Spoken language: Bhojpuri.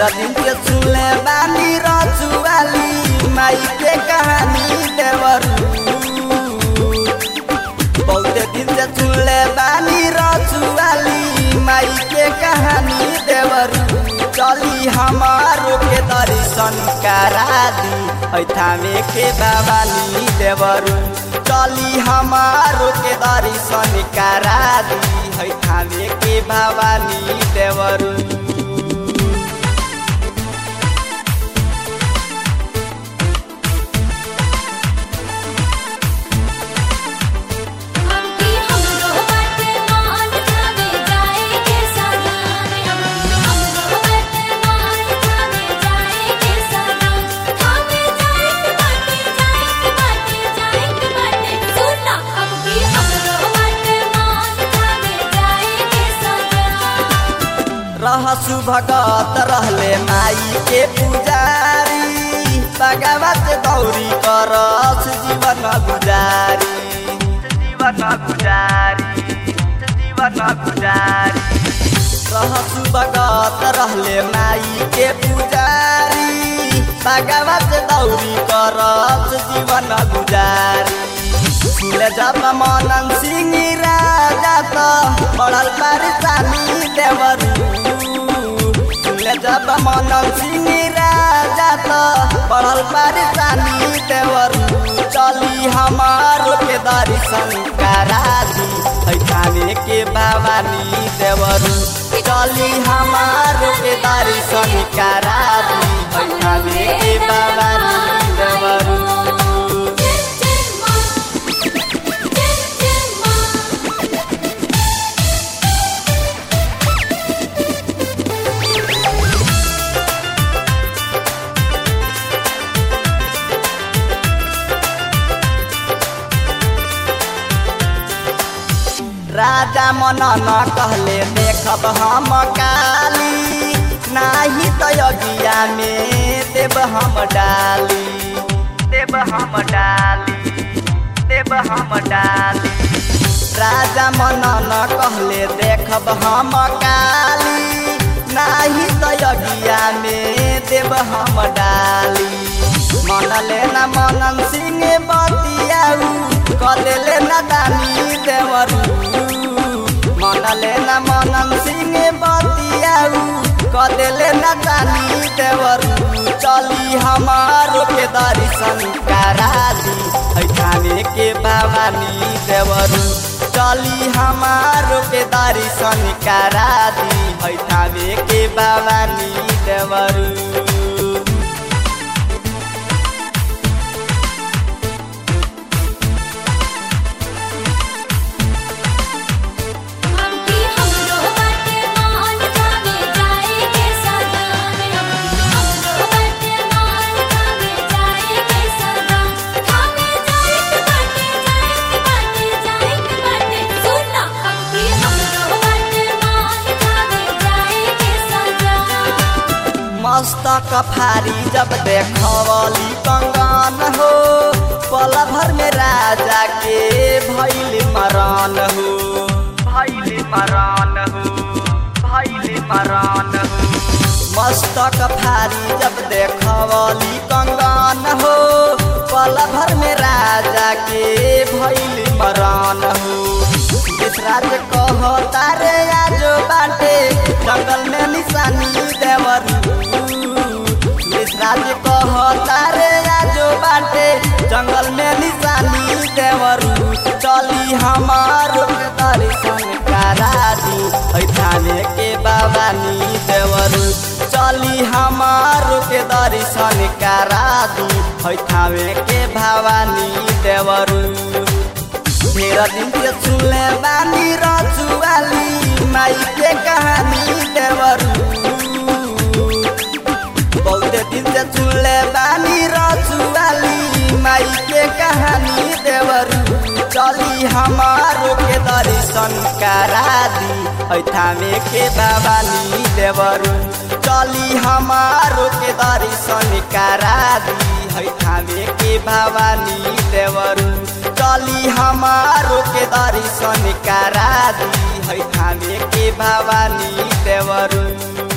दिन से सुनले बानी रजुआली माई के कहानी देवरू बहुते दिन से सुनले बानी रजुआली माई के कहानी देवरू चली हमारो के दर्शन करा दी थामे के भवानी देवरू चली हमारो के दर्शन करा दी थामे के भवानी देवरू हमकी हमरो बाटे मान खावे जाए के सलाम हमरो बाटे मान खावे जाए के सलाम खावे जाए के बाटे जाए के बाटे जाए के बाटे सुना हमकी हमरो बाटे मान खावे जाए के सलाम रहसु भगत रहले माई के पुजारी भगवत दौरी करस जीवन गुजारी जीवन गुजारी जीवन गुजारी रहसु भगत रहले माई के पुजारी भगवत दौरी करस जीवन गुजारी सुले जब मनन सिंह राजा त पड़ल परेशानी देवरू सुले जब मनन सिंह राजा त पड़ल परेशानी देवरू चली हमारो के दर्शन करा दी थाने के भवानी देवरू चली हमारो के दर्शन करा दी थाने के भवानी देवरू जय जय मां जय जय मां राजा मनन कहले देखब हम काली नाही त यज्ञा में देव हम डाली देव हम डाली देव हम डाली राजा मनन कहले देखब हम काली नाही त यज्ञा में देव हम डाली मनले न मनन सिंह बतियाऊ कदेले न दानी देवरू मनले न मनन सिंह बतियाऊ कदेले न दानी देवरू चली हमारो के दर्शन करा दी थाने के भवानी देवरू चली हमारो के दर्शन करा दी थाने के भवानी देवरू हमकी हमरो बाटे मान खावे जाए के सलाम हमरो बाटे मान खावे जाए के सलाम खावे जाए के बाटे जाए के बाटे जाए के बाटे सुना हमकी हमरो बाटे मान खावे जाए के सलाम मस्तक फारी जब देखवली कंगन हो पल भर में राजा के भैल मरान हो भैल मरान हो भैल मरान हो मस्तक फारी जब देखवली कंगन हो पल भर में राजा के भैल मरान हो राज कह तारे आजो बाटे जंगल में निशानी देवरू राज कह तारे आजो बाटे जंगल में निशानी देवरू चली हमारो के दर्शन करा दी थाने के भवानी देवरू चली हमारो के दर्शन करा दी थाने के भवानी देवरू ढेर दिन से सुनले बानी रजुआली माई के कहानी देवरू बहुते दिन से सुनले बानी रजुआली माई के कहानी देवरू चली हमारो के दर्शन करा दी थामे के भवानी देवरू चली हमारो के दर्शन करा दी थामे के भवानी देवरू चली हमारो के दर्शन करा दी थामे के भवानी देवरू